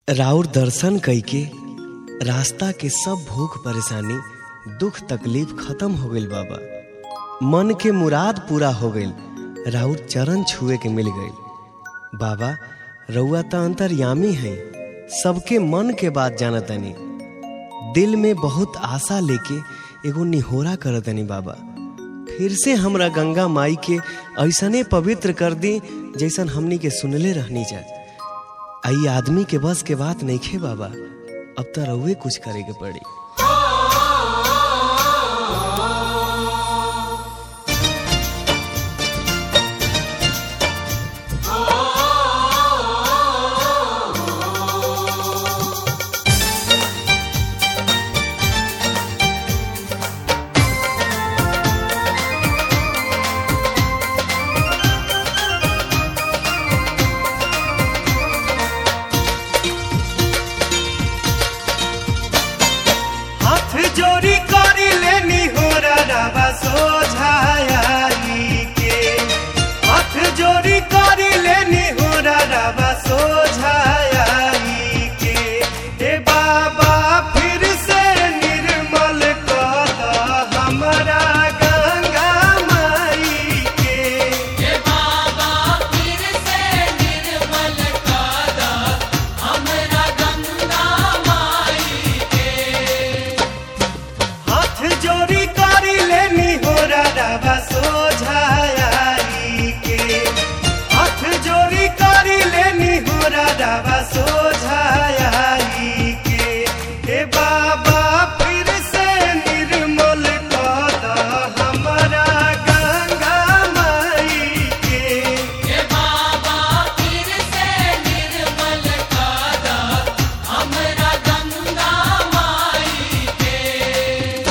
राउर दर्शन कइके रास्ता के सब भूख परेशानी दुख तकलीफ खत्म हो गइल बाबा मन के मुराद पूरा हो गइल राउर चरण छुए के मिल गइल बाबा रउआ त अंतर्यामी हैं सबके मन के बात जानतनी दिल में बहुत आशा लेके एगो निहोरा करतनी बाबा फिर से हमरा गंगा माई के ऐसने पवित्र कर दी जैसन हमनी के सुनले रहनी जा आई आदमी के बस के बात नहीं खे बाबा अब तो रउए कुछ करे के पड़ी हाथ जोड़ी करी लेनी हो रवा सोझाई के हाथ जोड़ी करी लेनी हो रवा सोझाई के हे बाबा फिर से निर्मल कर द हमरा गंगा माई के हे बाबा फिर से निर्मल कर द हमरा गंगा माई के हाथ जोड़ी करी लेनी हो रवा सोझाई के हाथ जोड़ी करी लेनी हो रवा सोझाई के हे बाबा फिर से निर्मल कर द हमरा गंगा माई के हे बाबा फिर से निर्मल कर द हमरा गंगा माई के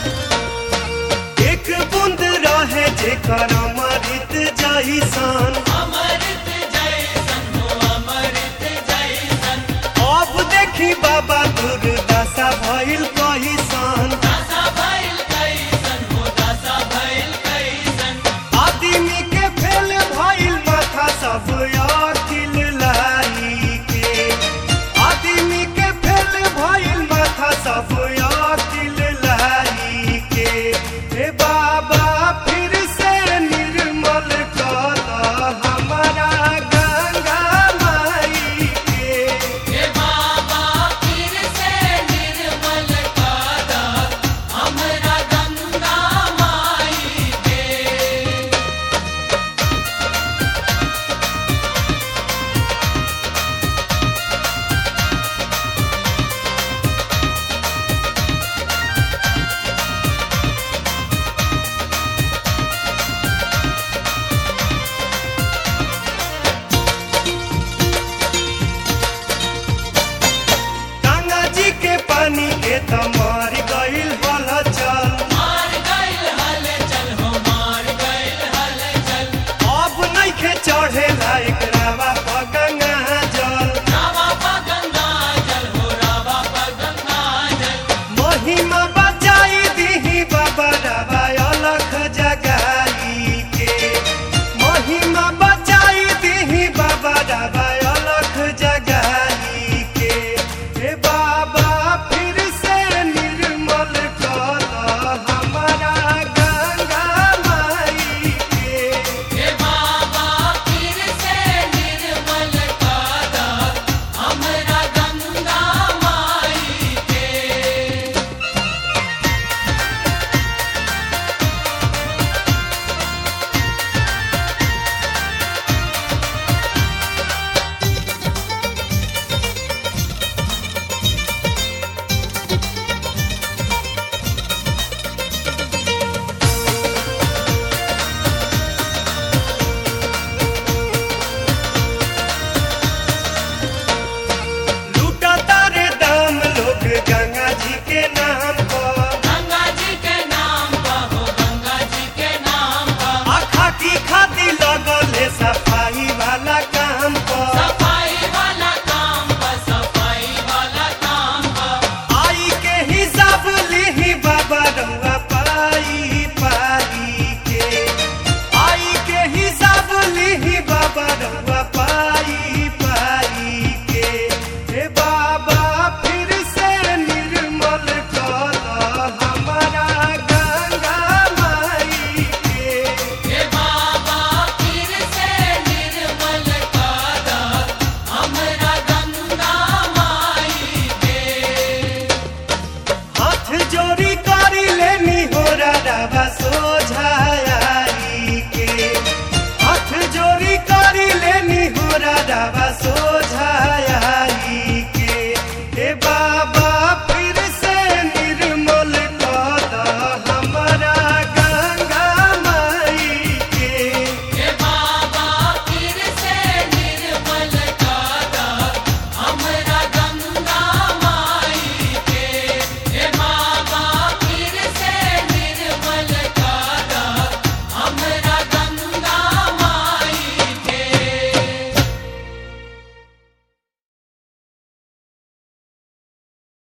एक बूंद रहे जेकर अमृत जैसन